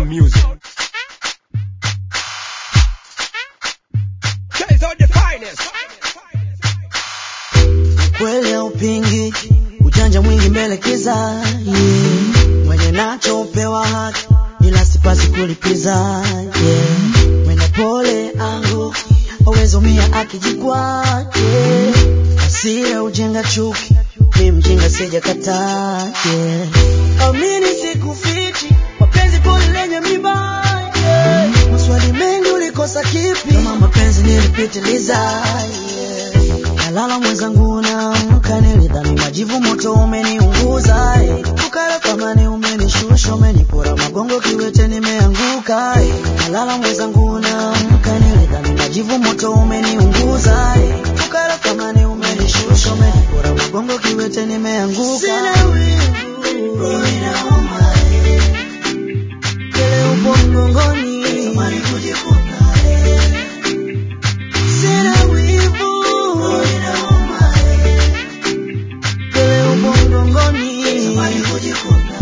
music. Guys are the finest. kweli haupingi, ujanja mwingi mbele kiza, yeah. mwenye nacho upewa haki, ila sipasi kulipiza yeah. mwenda pole angu aweza umia akijikwa yeah. hasira ujenga chuki, mi mjinga sijakataa yeah. amini sikufichi, mapenzi pole lenye miba yeah. maswali mengi ulikosa kipi, kama mapenzi nilipitiliza yeah. Nalala mwenzangu naamka, nilidhani majivu moto umeniunguza, eh. ukala thamani umenishusha, umenipora magongo kiwete, nimeanguka. eh. Nalala mwenzangu naamka, nilidhani majivu moto umeniunguza, eh. ukala thamani umenishusha, umenipora magongo kiwete, nimeanguka. Sina wivu, roho inauma, eh. Kele upo mgongoni, natamani kujifunga, eh. Sina wivu, roho inauma, eh. Kele upo mgongoni, natamani kujifunga,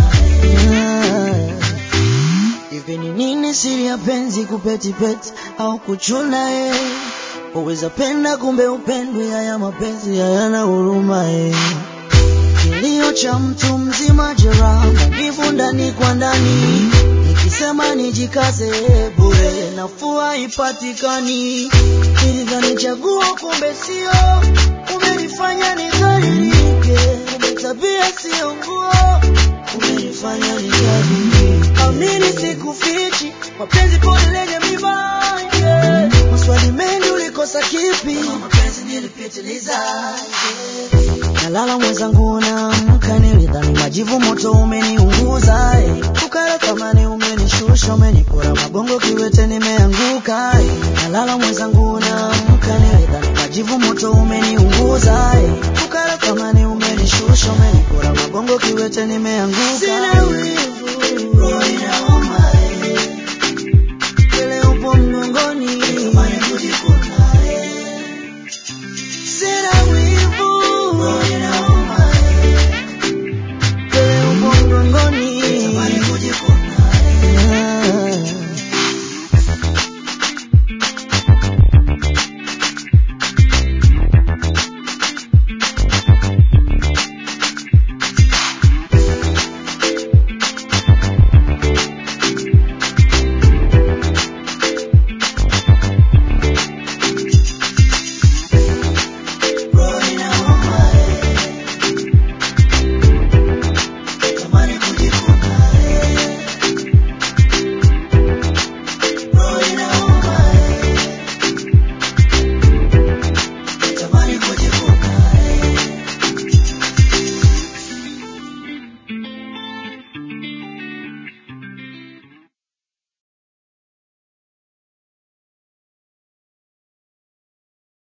eh. Hivi ni nini siri ya penzi kupetipeti au kuchuna eh? Uweza penda kumbe upendwe, haya mapenzi hayana huruma eh. Kilio cha mtu mzima, jeraha maumivu ndani kwa ndani, nikisema nijikaze bure, nafuu haipatikani. Nilidhani chaguo, kumbe sio, umenifanya nidhalilike, kumbe tabia sio nguo, umenifanya nidhalilike. Amini sikufichi, mapenzi pole lenye miba, yeah. maswali mengi ulikosa kipi, kama mapenzi nilipitiliza, yeah. Nalala mwenzangu naamka, nilidhani majivu moto umeniunguza, eh. ukala thamani umenishusha, umenipora magongo kiwete, nimeanguka. eh. Nalala mwenzangu naamka, nilidhani majivu moto umeniunguza, eh. ukala thamani umenishusha, umenipora magongo kiwete, nimeanguka. Sina